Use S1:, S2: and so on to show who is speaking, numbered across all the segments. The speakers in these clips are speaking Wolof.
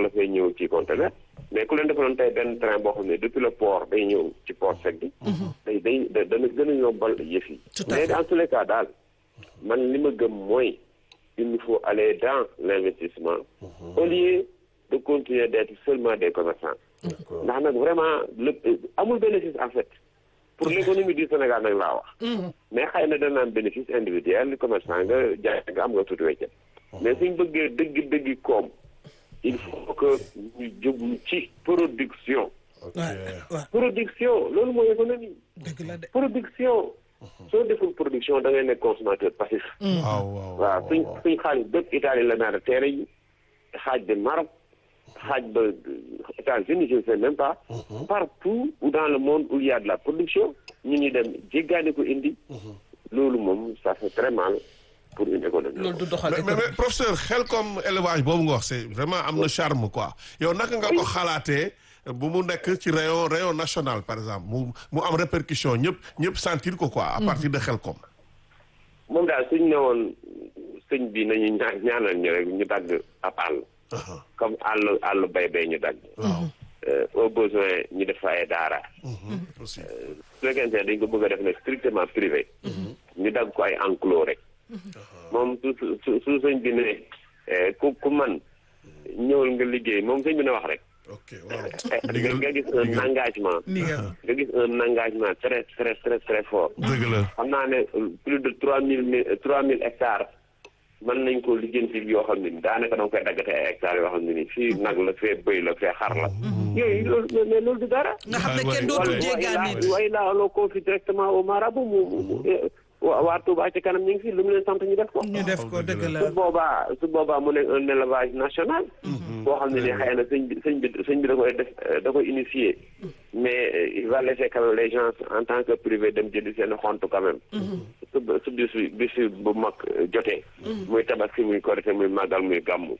S1: la fay ñëw ci conteneur mais ku leen defaloon tey benn train boo xam ne depuis le port day ñëw ci port sec bi day day da- dana gën a yombal yëf yi
S2: Tout à
S1: mais
S2: fait.
S1: dans tous les cas daal man li ma gëm mooy il nous faut aller dans l'investissement au lieu de continuer d'être seulement des commerçants
S3: D'accord.
S1: ndax nag vraiment le amul bénéfice en fait pour l'économie du Sénégal nag laa wax mais xëy na dana am bénéfice individuel commerçant nga jaay nga am nga tuuti weccet mais suñ bëggee dëgg dëgg koom il faut que ñu jóglu ci production
S3: ok
S2: waaw waaw
S1: production loolu mooy économie
S2: dëgg la de.
S1: production soo deful production da ngay nekk consommateur passif
S3: waaw waaw
S1: waaw suñ suñ xaalis bépp Italie la naar teere yi xaaj bi Maroc xaaj ba États-Unis je ne sais même pas partout où dans le monde où il y a de la production ñu ngi dem jéggaani ko indi loolu moom ça fait très mal pour une économie
S2: loolu du doxal
S3: mais mais
S2: économie.
S3: mais professeur xel comme élevage boobu nga wax c'est vraiment am na charme quoi yow naka nga ko xalaatee bu mu nekk ci rayon rayon national par exemple mu mu am répercussion ñëpp ñëpp sentir ko quoi à partir de xel comme
S1: moom daal suñ ne woon sëñ bi nañu ñaa ñaanal ñu rek ñu dagg ab àll comme àll àll bay bay ñu dagg
S3: waaw
S1: Euh, au besoin ñu def fa ay daara
S3: aussi
S1: su fekkente ne dañ ko bëgg a def nag strictement privé ñu dagg ko ay enclos rek moom su su su su sëñ bi ne eh, ku ku man ñëwal nga liggéey moom sëñ bi ne wax rek
S3: ok waaw
S1: Eh, nga gis un engagement
S2: ni nga
S1: nga gis un engagement très très très très fort
S3: dëgg la
S1: xam naa ne plus de trois mille trois mille hectares mën nañ ko lijjanti yoo xam ne daanaka danga koy daggate ay hectares yoo xam ne nii fii nag la fee bëy la fee xar la yooyu loolu mais loolu du dara
S2: nga xam ne
S3: Ouais,
S2: kenn
S3: ouais,
S2: dootul
S3: ouais.
S2: jéggaan nit.
S1: way laa loo confie directement au marabout mu mu mu waa waa Touba ci kanam ñu ngi fi lu mu leen sant ñu def ko
S2: ñu def ko dëgg la.
S1: su boobaa su boobaa mu nekk un élevage national boo xam ne ni xëy na sëñ bi sëñ bi sëñ bi da koy def da koy initier mais euh, il va laisser quand même les gens en tant que privé dem jëndi seen xont quand même su su bis bi bis bi bu mag euh, jotee muy tabaski muy korité muy màggal muy gàmmu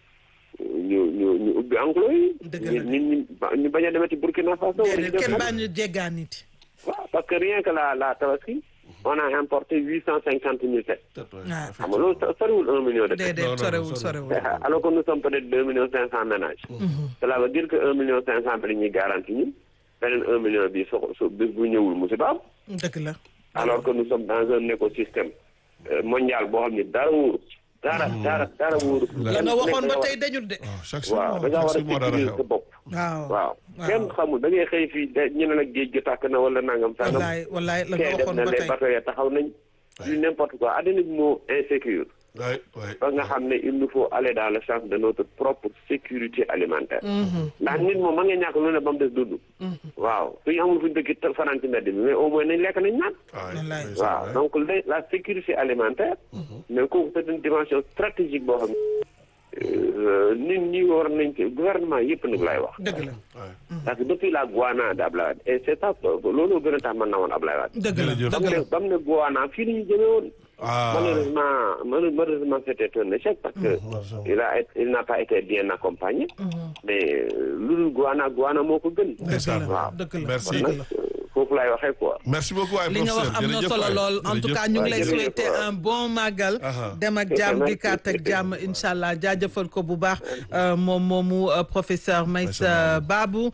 S1: ñu ñu ñu ubbi enclos yi
S2: Dëgg la.
S1: nit ñi ñu bañ a demati Burkina Faso wala ñu
S2: déedéet
S1: dem
S2: kenn
S1: fenn.
S2: baa ñu jéggaan nit.
S1: waaw parce que rien que la la tabaski on a importé huit cent cinquante mille têtes
S2: waaw
S1: xam nga loolu soriwul un million de têtes
S2: déedéet
S3: non, non,
S2: sorewul
S3: sorewul.
S2: sorewul.
S1: alors que nous sommes peut-être deux millions cinq cent ménages cela veut dire que un million cinq cent bi la ñuy garanti ñun beneen un million bi so so bis bu ñëwul musiba am
S2: dëgg la.
S1: alors que nous sommes dans un écosystème euh, mondial boo xam ne dara wóoru dara dara dara wóoru
S2: la nga waxoon ba tey dañul de.
S3: waaw chaque
S1: waaw
S3: jour
S1: da ngaa war a
S3: chaque jour moo dara
S1: sécuriser sa
S3: xew
S1: bopp
S2: waaw
S1: waaw kenn xamul da ngay xëy fii de ñu ne la géej gi tàkk na wala nangam sangam
S2: wallaay wallaay la nga
S1: kee def
S2: waxoon
S1: na
S2: ba
S1: les
S2: tey.
S1: bateaux ya taxaw nañ du n'importe quoi àddina bi moo insécure
S3: waay waay
S1: ba nga xam ne il nous faut aller dans le sens de notre propre sécurité alimentaire ndax nit moom mën nga ñàkk lu ne ba mu des dund waaw suñu amul fu ñu dëkk te fanaan ci mbedd mi mais au moins nañ lekk nañ naan
S2: Wallaay.
S1: waaw donc la la sécurité alimentaire mais kooku c'est une dimension stratégique boo xam ne nit ñi war nañ ci gouvernement yëpp nag laay wax
S2: dëgg la
S1: parce que depuis la Guana d' Ablaye Wade et c'est ça loolu gën a tax mën na woon Ablaye Wade
S2: dëgg la
S3: Jërëjëf.
S1: ba
S2: dëgg
S1: mu
S2: la.
S1: ne ba mu ne Guana fii la ñu jëmee woon
S3: ah
S1: malheureusement mal- malheureusement c'était un échec parce que il a été- il n'a pas été bien accompagné mais euh, lu dul Guana Guana moo ko gën
S3: ndeysaan
S1: waaw
S2: dëgg la
S3: Merci.
S2: dëgg
S1: nag
S2: la.
S1: euh, foofu laay waxee quoi
S3: merci beaucoup waay
S2: li nga wax
S3: professeur
S2: am na
S3: jërëjëf
S2: solo
S3: waay.
S2: lool en tout
S3: Jërëjëf.
S2: cas ñu ngi lay
S1: jërëjëf
S2: souhaiter
S1: waay.
S2: un bon màggal
S3: Aha.
S2: dem ak
S1: Ok,
S2: jàmm
S1: merci.
S2: dikkaat ak jàmm incha allah jaajëfal ko bu baax euh, moom moomu euh, professeur Meissa Babou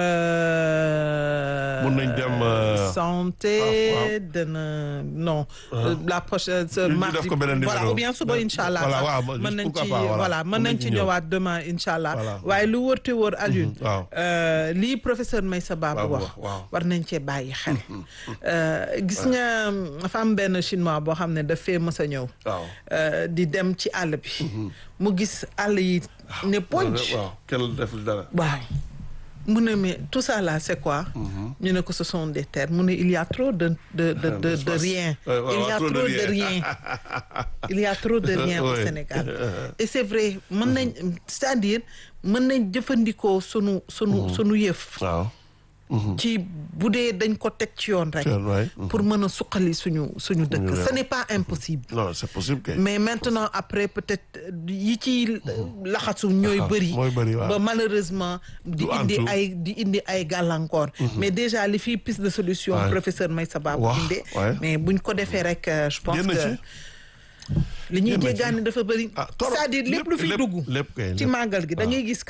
S2: euh,
S3: Mun nañ dem, euh,
S2: santé
S3: ah, waaw.
S2: dana non euh, la prochaine ce
S3: ñu
S2: mardi
S3: def ko beneen
S2: voilà
S3: numéro.
S2: ou bien suba incha allah
S3: Voilà,
S2: sax
S3: waaw, ba-
S2: mën nañ
S3: pourquoi
S2: ci
S3: pas, voilà.
S2: voilà mën
S3: Mën
S2: nañ
S3: nañ
S2: ci
S3: ci ñëw.
S2: ñëwaat demain incha allah
S3: Voilà.
S2: waaye lu wërte wër Alioune
S3: waaw.
S2: euh, lii professeur Meissa Babou
S3: Babou
S2: wax
S3: wax, waaw.
S2: war nañ cee bàyyi xel Euh, gis nga dafa am benn chinois boo xam ne daf fee mës a ñëw
S3: waaw
S2: euh, di dem ci àll bi mu gis àll yi ne ponc
S3: waaw kenn def dara
S2: waaw mu ne mais tout ça là c'est quoi ñu ne ko ce sont des terres mu ne il y a trop de de de de, de rien
S3: Ouais, ouais,
S2: il y a trop de rien il y a trop de rien au
S3: Ouais.
S2: Sénégal et c'est vrai mën nañ c'est-à-dire mën nañ jëfandikoo sunu sunu sunu yëf
S3: waaw
S2: ci bu dee dañ ko teg ci yoon rek
S3: Yoon, waay.
S2: pour mën a suqali suñu suñu dëkk
S3: réew.
S2: ce n'est pas impossible
S3: non c'est possible kay
S2: mais maintenant après peut-être yi ci laxasu ñooy
S3: Ah,
S2: bëri
S3: mooy bëri, waaw.
S2: ba malheureusement di
S3: Du
S2: indi
S3: antu.
S2: ay di indi ay gàllankoor mais déjà li fii piste de solution
S3: Ouais.
S2: professeur Meissa Babou
S3: Wax,
S2: indee
S3: ouais.
S2: mais buñ ko defee rek euh, je pense
S3: Génn
S2: que
S3: ci.
S2: li ñuy
S3: Génn ci.
S2: jéggaani dafa bëri
S3: Ah, torop.
S2: c'est-à-dire lépp lu fi
S3: Lépp-
S2: dugg
S3: lépp kay,
S2: ci
S3: lépp.
S2: màggal gi da ngay gis